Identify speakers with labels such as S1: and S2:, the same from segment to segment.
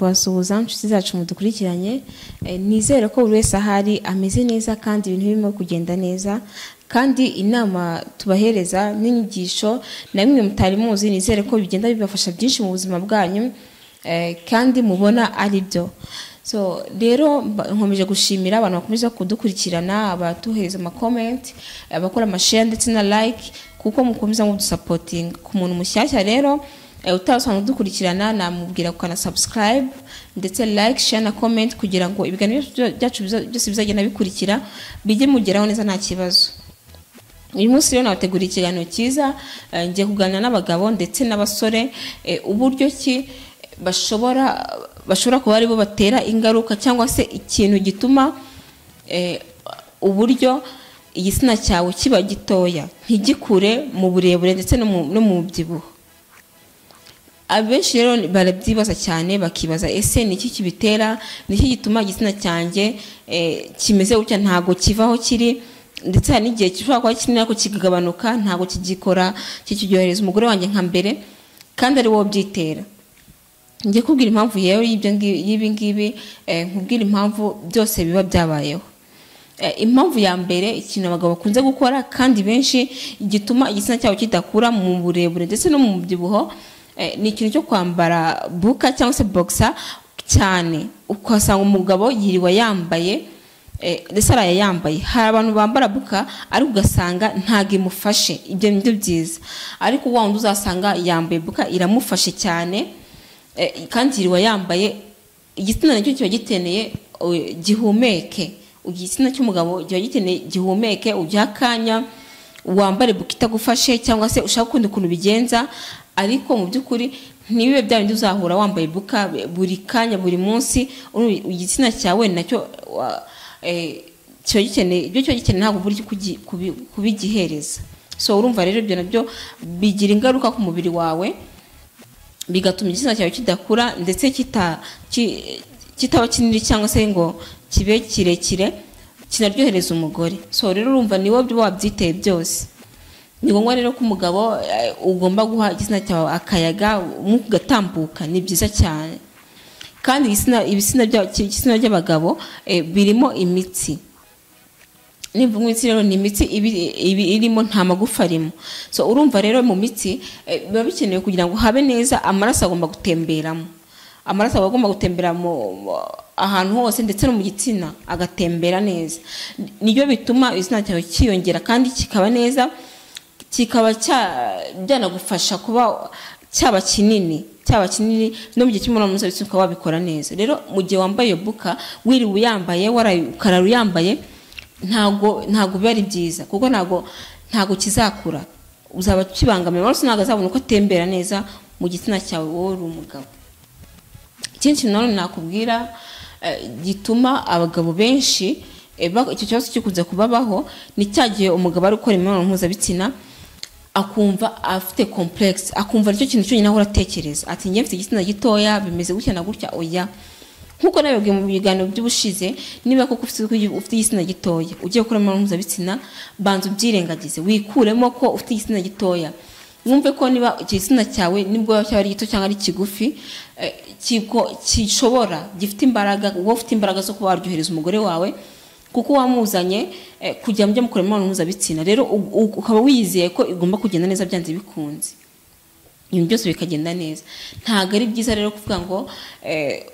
S1: kubasuhuza inshuti zacu mudukurikiranye Eh, nizere ko buri wese ahari ameze neza kandi ibintu birimo kugenda neza kandi inama tubahereza n'inyigisho na bimwe mutari muzi nizere ko bigenda bibafasha byinshi mu buzima bwanyu eh, kandi mubona ari byo so rero mba- nkomeje gushimira abantu bakomeza kudukurikirana abatuhereza amakomenti abakora amashare ndetse na like kuko mukomeza mudusapotinga ku muntu mushyashya rero eh, utasanzwe dukurikirana namubwira kukana subscribe ndetse like share na comment kugira ngo ibiganiro byo- byacu biza- byose bizagenda bikurikira bijye mugeraho neza nta kibazo uyu munsi rero nabateguriye ikiganiro cyiza eh, ngiye kuganira n'abagabo ndetse n'abasore eh, uburyo ki bashobora bashobora kuba aribo batera ingaruka cyangwa se ikintu gituma eh, uburyo igitsina cyawe kiba gitoya ntigikure mu burebure ndetse no mu- no mu byibuho abenshi rero barabyibaza cyane bakibaza ese ni iki kibitera ni iki gituma igitsina cyanjye eh, kimeze gutya ntabwo kiva aho kiri ndetse hari n'igihe gishobora kuba kinini ariko kikagabanuka ntabwo kigikora kikiryohereza umugore wanjye nka mbere kandi ari wowe byitera njye kubwira impamvu yewe y'ibyo ngi- y'ibi ngibi eh, nkubwira impamvu byose biba byabayeho Eh, impamvu ya mbere ikintu abagabo bakunze gukora kandi benshi gituma igitsina cyabo kidakura mu burebure ndetse no mu byibuho eh, ni ikintu cyo kwambara buka cyangwa se boxer cyane ukasanga umugabo yiriwe yambaye eh, ndetse araye yambaye hari abantu bambara buka ariko ugasanga ntabwo imufashe ibyo ni byo byiza ariko wa wundi uzasanga yambaye buka iramufashe cyane Eh, kandi yiriwe yambaye igitsina nacyo kiba giteneye eh, gihumeke igitsina cy'umugabo kiba giteneye gihumeke ugiha akanya wambare buka itagufashe cyangwa se ushaka ukundi ukuntu ubigenza ariko mu by'ukuri ntibibe bya bindi uzahura wambaye buka buri kanya buri munsi uru- igitsina cyawe nacyo wa- eh, kiba gikeneye ibyo kiba gikeneye ntabwo uburyo kugi- kubi- kubigihereza so urumva rero ibyo nabyo bigira ingaruka ku mubiri wawe bigatuma igitsina cyawe kidakura ndetse kita ki- kitaba kinini cyangwa se ngo kibe kirekire kinaryohereza umugore so rero urumva ni wowe wabyiteye byose ni ngombwa rero ko umugabo eh, ugomba guha igitsina cyawe akayaga umwuka ugatambuka ni byiza cyane kandi igitsina- ibitsina bya- igitsina ry'abagabo eh, birimo imitsi nimvuga imitsi rero ni imitsi ibi- ibi irimo nta magufa arimo so urumva rero mu mitsi eh, biba bikenewe kugira ngo habe neza amaraso agomba gutemberamo amaraso aba agomba gutembera mu- mu- ahantu hose ndetse no mu gitsina agatembera neza nibyo bituma igitsina cyawe cyiyongera kandi kikaba neza kikaba cya- byanagufasha kuba cyaba kinini cyaba kinini no mu gihe cy'imibonano mpuzabitsina ukaba wabikora neza rero mu gihe wambaye iyo buka wiriwe uyambaye waraye ukarara uyambaye ntabwo ntabwo biba ari byiza kuko ntabwo ntabwo kizakura uzaba ukibangamira amaraso ntabwo azabona uko atembera neza mu gitsina cyawe wowe uri umugabo ikindi kintu nanone nakubwira eh, gituma abagabo benshi eh, ba- icyo kibazo gikunze kubabaho ni cya gihe umugabo ari gukora imibonano mpuzabitsina akumva afite complex akumva nicyo kintu cyonyine ahora atekereza ati njye mfite igitsina gitoya bimeze gutya na gutya oya nk'uko nabibabwiye mu biganiro by'ubushize niba koko ufite ufite igitsina gitoya ugiye gukora imibonano mpuzabitsina banza ubyirengagize wikuremo ko ufite igitsina gitoya wumve ko niba igitsina cyawe nibwo cyaba ari gito cyangwa ari kigufi eh, kigo- gishobora gifite imbaraga wowe ufite imbaraga zo kuba waryohereza umugore wawe kuko wamuzanye eh, kugira ngo ujye mukora imibonano mpuzabitsina rero u- u- ukaba wiyizeye ko igomba kugenda neza byanze bikunze ibintu byose bikagenda neza ntabwo ari byiza rero kuvuga ngo eh,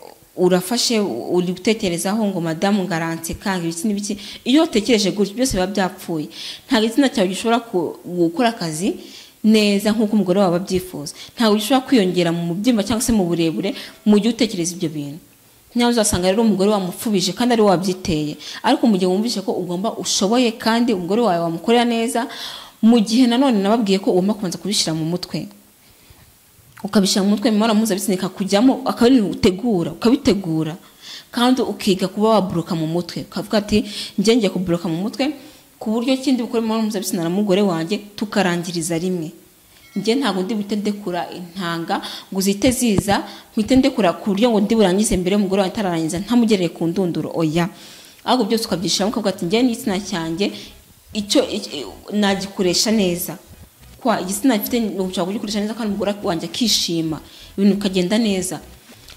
S1: urafashe uri gutekerezaho ngo madamu ngaranse kanga ibiki n'ibiki iyo utekereje gutyo byose biba byapfuye ntabwo igitsina cyawe gishobora ku- gukora akazi neza nk'uko umugore wawe abyifuza ntabwo gishobora kwiyongera mu byimba cyangwa se mu burebure mu gihe utekereza ibyo bintu nyawe uzasanga rero umugore wamufubije kandi ari we wabyiteye ariko mu gihe wumvise ko ugomba ushoboye kandi umugore wawe wamukorera neza mu gihe nanone nababwiye ko ugomba kubanza kubishyira mu mutwe ukabishyira mu mutwe imibonano mpuzabitsina ikakujyamo akaba ari ibintu utegura ukabitegura kandi ukiga kuba waburuka mu mutwe ukavuga ati njye ngiye kuburuka mu mutwe ku buryo kindi bukora imibonano mpuzabitsina na mugore wanjye tukarangiriza rimwe njye ntabwo ndi buhite ndekura intanga ngo uzite ziza mpite ndekura ku buryo ngo ndi burangize mbere y'umugore wanjye atararangiza ntamugereye ku ndunduro oya ahubwo byose ukabyishyiramo ukavuga ati njye n'igitsina cyanjye icyo icyo- nagikoresha neza kwa igitsina mfite nushaka kugikoresha neza kandi umugore wanjye akishima ibintu bikagenda neza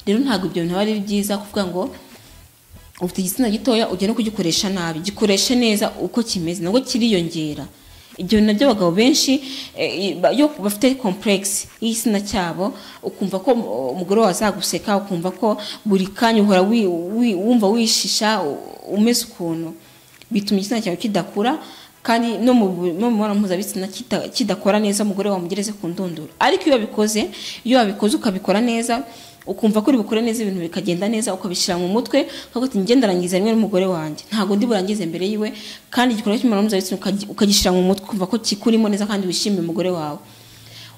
S1: rero ntabwo ibyo bintu aba ari byiza kuvuga ngo ufite igitsina gitoya ujya no kugikoresha nabi gikoreshe neza uko kimeze nabwo kiriyongera ibyo bintu nabyo abagabo benshi eh, ba- yo bafite kompuregisi y'igitsina cyabo ukumva ko um- umugore wawe azaguseka ukumva ko buri kanya uhora wi- wi- wumva wishisha u- umeze ukuntu bituma igitsina cyawe kidakura kandi no mu bu- no mu mibonano mpuzabitsina kita- kidakora neza umugore wamugereze ku ndunduro ariko iyo wabikoze iyo wabikoze ukabikora neza ukumva ko uri bukore neza ibintu bikagenda neza ukabishyira mu mutwe ntabwo ati ngenda arangiza rimwe n'umugore wanjye ntabwo ndi burangize mbere yiwe kandi igikorwa cy'imibonano mpuzabitsina ukagi- ukagishyira mu mutwe ukumva ko kikurimo neza kandi wishimiye umugore wawe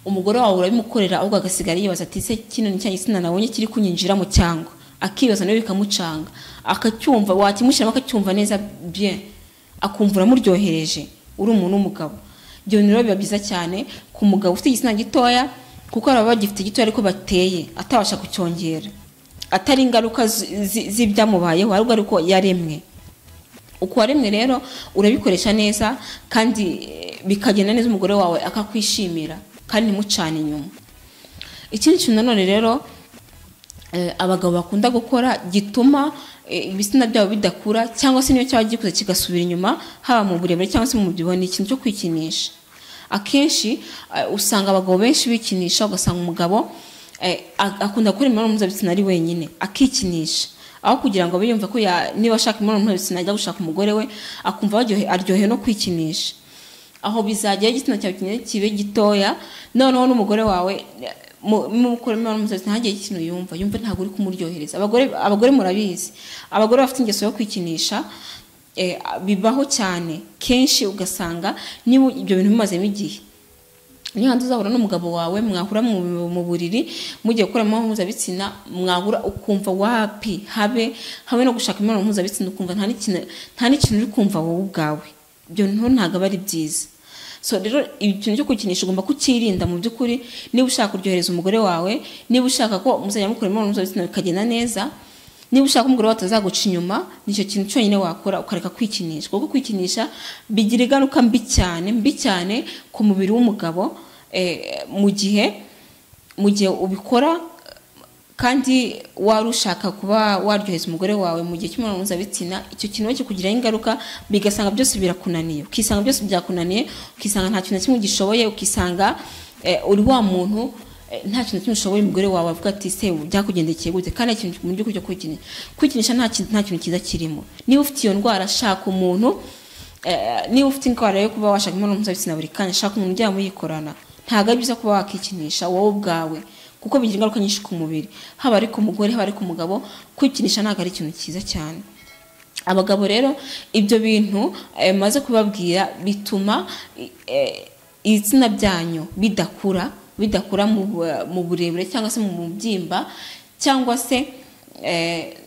S1: umugore wawe urabimukorera ahubwo agasigara yibaza ati se kino ni cya gitsina nabonye kiri kunyinjira mu cyangwa akibaza nawe bikamucanga akacyumva wakimushyiramo akacyumva neza bien akumva uramuryohereje uri umuntu w'umugabo ibyo bintu rero biba byiza cyane ku mugabo ufite igitsina gitoya kuko hari ababa bagifite gitoya ariko bateye atabasha kucyongera atari ingaruka zi- zi- z'ibyamubayeho ahubwo ari uko yaremwe uko waremwe rero urabikoresha neza kandi eh, bikagenda neza umugore wawe akakwishimira kandi ntimucane inyuma ikindi kintu nanone rero eh, abagabo bakunda gukora gituma eh, ibitsina byabo bidakura cyangwa se niyo cyaba gikuze kigasubira inyuma haba mu burebure cyangwa se mu mubyibuho ni ikintu cyo kwikinisha akenshi eh, usanga abagabo benshi bikinisha ugasanga umugabo eh, a- akunda gukora imibonano mpuzabitsina ari wenyine akikinisha aho kugira ngo abe yumva ko ya- niba ashaka imibonano mpuzabitsina ajya gushaka umugore we akumva aryohe- aryohewe no kwikinisha aho bizajya igitsina cyawe kinini kibe gitoya noneho n'umugore wawe mukora imibonano mpuzabitsina ntagire ikintu yumva yumva ntabwo uri kumuryohereza abagore abagore murabizi abagore bafite ingeso yo kwikinisha eh, bibaho cyane kenshi ugasanga niba ibyo bintu bimazemo igihe niyo hanze uzahura n'umugabo wawe mwahura mu- mu buriri mugiye gukora imibonano mpuzabitsina mwahura ukumva wapi habe habe no gushaka imibonano mpuzabitsina ukumva nta n'ikintu- nta n'ikintu uri kumva wowe ubwawe ibyo bintu ntabwo aba ari byiza so rero ikintu cyo kukinisha ugomba kukirinda mu by'ukuri niba ushaka kuryohereza umugore wawe niba ushaka ko muzajya mukora imibonano mpuzabitsina bikagenda neza niba ushaka ko umugore wawe atazaguca inyuma nicyo kintu cyonyine wakora ukareka kwikinisha kuko kwikinisha bigira ingaruka mbi cyane mbi cyane ku mubiri w'umugabo eh, mu gihe mu gihe ubikora kandi wari ushaka kuba waryoheza umugore wawe mu gihe cy'imibonano mpuzabitsina icyo kintu we kikugiraho ingaruka bigasanga byose birakunaniye ukisanga byose byakunaniye ukisanga nta kintu na kimwe ugishoboye ukisanga eh, uri wa muntu eh, nta kintu na kimwe ushoboye umugore wawe avuga ati se ubu byakugendekeye gute kandi nta kintu mu by'ukuri cyo kwikinisha kwikinisha nta kintu nta kintu cyiza kirimo niba ufite iyo ndwara shaka umuntu eh, niba ufite indwara yo kuba washaka imibonano mpuzabitsina buri kanya shaka umuntu ujya muyikorana ntabwo ari byiza kuba wakikinisha wowe ubwawe kuko bigira ingaruka nyinshi ku mubiri haba ari ku mugore haba ari ku mugabo kwikinisha ntabwo ari ikintu cyiza cyane abagabo rero ibyo bintu eh, maze kubabwira bituma eh, ibitsina byanyu bidakura bidakura mu bu- mu burebure cyangwa se mu mubyimba cyangwa se eh,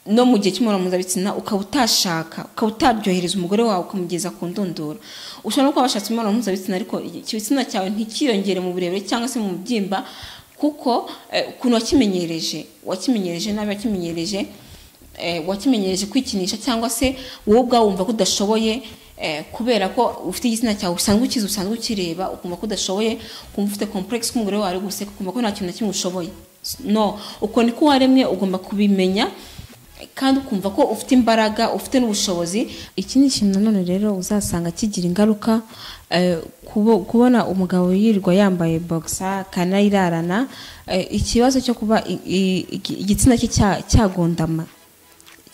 S1: no mu gihe cy'imibonano mpuzabitsina ukaba utashaka ukaba utaryohereza umugore wawe ukamugeza ku ndunduro ushobora no kuba washatse imibonano mpuzabitsina ariko igitsina cyawe ntikiyongere mu burebure cyangwa se mu mubyimba kuko eh, ukuntu wakimenyereje wakimenyereje nabi wakimenyereje eh, wakimenyereje kwikinisha cyangwa se wowe ubwawe wumva ko udashoboye eh, kubera ko ufite igitsina cyawe usanzwe ukizi usanzwe ukireba ukumva ko udashoboye ukumva ufite complex ko umugore wawe ari guseka ukumva ko nta kintu na kimwe ushoboye no uko niko waremwe ugomba kubimenya kandi ukumva ko ufite imbaraga ufite n'ubushobozi
S2: iki ni ikintu nanone rero uzasanga kigira ingaruka eh, kubo- kubona umugabo yirirwa yambaye bogisa akanayirarana eh, ikibazo cyo kuba i- i- igi- igitsina cye cya- cyagondama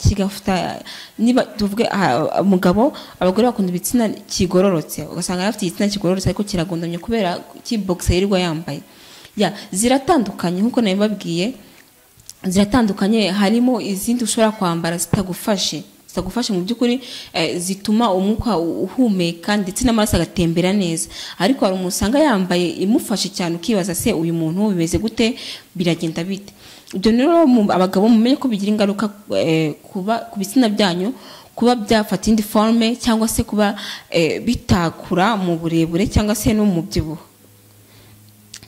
S2: kigafata niba tuvuge aha, umugabo abagore bakunda ibitsina kigororotse ugasanga yari afite igitsina kigororotse ariko kiragondamye kubera kibogisa yirirwa yambaye ya ziratandukanye nk'uko nabibabwiye ziratandukanye harimo izindi ushobora kwambara zitagufashe zitagufashe mu by'ukuri eh, zituma umwuka u- uhumeka ndetse n'amaraso agatembera neza ariko hari umuntu usanga yambaye imufashe cyane ukibaza se uyu muntu bimeze gute biragenda bite ibyo rero mu- abagabo mumenye ko bigira ingaruka eh, kuba ku bitsina byanyu kuba byafata indi forme cyangwa se kuba eh, bitakura mu burebure cyangwa se no mu byibuho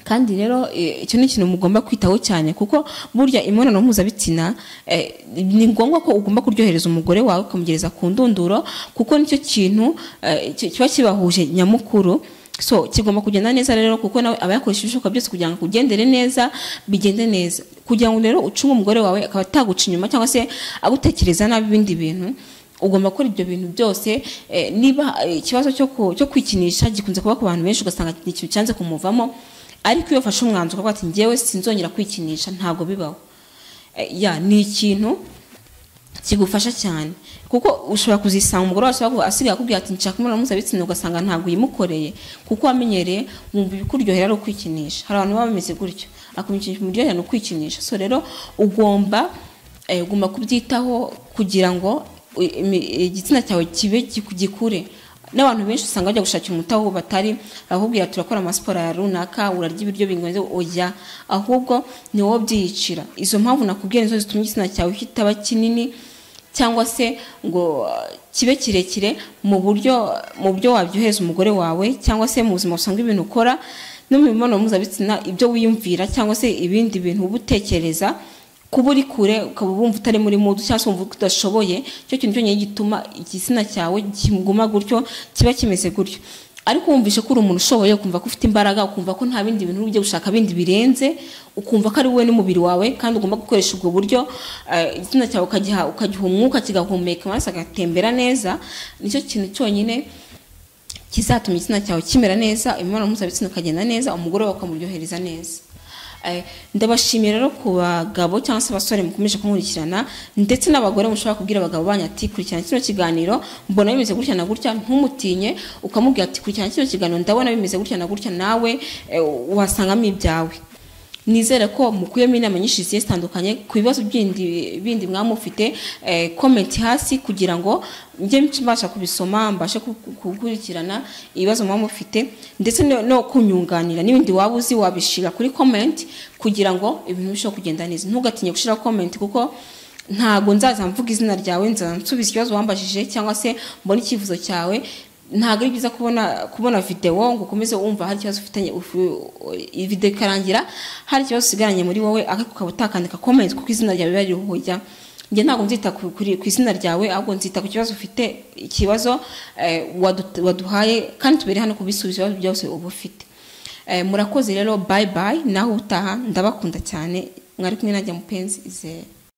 S2: kandi rero eh, icyo ni ikintu mugomba kwitaho cyane kuko burya imibonano mpuzabitsina eh, ni ngombwa ko ugomba kuryohereza umugore wawe ukamugereza ku ndunduro kuko nicyo kintu eh, ki- kiba kibahuje nyamukuru
S1: so kigomba kugenda neza rero kuko nawe aba yakoresheje ibishoboka byose kugira ngo kugendere neza bigende neza kugira ngo rero ucunge umugore wawe akaba ataguca inyuma cyangwa se agutekereza nabi ibindi bintu ugomba gukora ibyo bintu byose eh, niba eh, ikibazo cyo ku- cyo kwikinisha gikunze kuba ku bantu benshi ugasanga ni ikintu cyanze kumuvamo ariko iyo ufashe umwanzuro ukavuga ati njyewe sinzongera kwikinisha ntabwo bibaho Eh, ya ni ikintu kigufasha cyane kuko ushobora kuzisanga umugore wawe ashobora kuba asigaye akubwira ati nshaka imibonano mpuzabitsina ugasanga ntabwo uyimukoreye kuko wamenyereye wumva ibikuryohera ari ukwikinisha hari abantu baba bameze gutyo akumva umuryohera ni ukwikinisha so rero ugomba eh, ugomba kubyitaho kugira ngo i- imi- igitsina cyawe kibe giku- gikure n'abantu benshi usanga bajya gushakira umuti aho batari ahubwira turakora amasiporo ya runaka urarya ibiryo bingoye ujya ahubwo ni wowe byiyicira izo mpamvu nakubwiye nizo zituma igitsina cyawe kitaba kinini cyangwa se ngo uh, kibe kirekire mu buryo mu buryo wabyohereza umugore wawe cyangwa se mu buzima usanga ibintu ukora no mu mibonano mpuzabitsina ibyo wiyumvira cyangwa se ibindi bintu uba utekereza kuba uri kure ukaba wumva utari muri mudu cyangwa se wumva udashoboye cyo kintu cyonyine gituma igitsina cyawe kiguma gutyo kiba kimeze gutyo ariko wumvishe ko uri umuntu ushoboye ukumva ko ufite imbaraga ukumva ko nta bindi bintu ujya gushaka bindi birenze ukumva ko ari wowe n'umubiri wawe kandi ugomba gukoresha ubwo buryo eh, igitsina cyawe ukagiha ukagiha umwuka kigahumeka amaraso agatembera neza nicyo kintu cyonyine kizatuma igitsina cyawe kimera neza imibonano mpuzabitsina ikagenda neza umugore wawe ukamuryohereza neza Eh, ndabashimiye rero ku bagabo cyangwa se abasore mukomeje kunkurikirana ndetse n'abagore mushobora kubwira abagabo banyu ati kurikirana kino kiganiro mbona bimeze gutya na gutya ntumutinye ukamubwira ati kurikirana kino kiganiro ndabona bimeze gutya na gutya nawe eh, wasangamo ibyawe nizere ko mukuyemo inama nyinshi zigiye zitandukanye ku bibazo bindi bindi mwaba mufite eh, comment hasi kugira ngo njye mbasha kubisoma mbashe ku- ku- gukurikirana ibibazo mwaba mufite ndetse no- no kunyunganira n'ibindi waba uzi wabishira kuri comment kugira ngo ibintu bishobore kugenda neza ntugatinye gushyira comment kuko ntago nzaza mvuga izina ryawe nzaza nsubiza ikibazo wambajije cyangwa se mbona icyifuzo cyawe ntabwo ari byiza kubona kubona videwo ngo ukomeze wumva hari ikibazo ufitanye ufu- iyi videwo ikarangira hari ikibazo usigaranye muri wowe ariko ukaba utakandika komenti kuko izina ryawe riba ririho ujya njye ntabwo nzita ku- kuri- ku izina ryawe ahubwo nzita ku kibazo ufite ikibazo eh, wadu- waduhaye kandi tubere hano kubisubiza ibibazo byose uba ufite Eh, murakoze rero bayi bayi nawe utaha ndabakunda cyane mwari kumwe nanjye mupenzi izere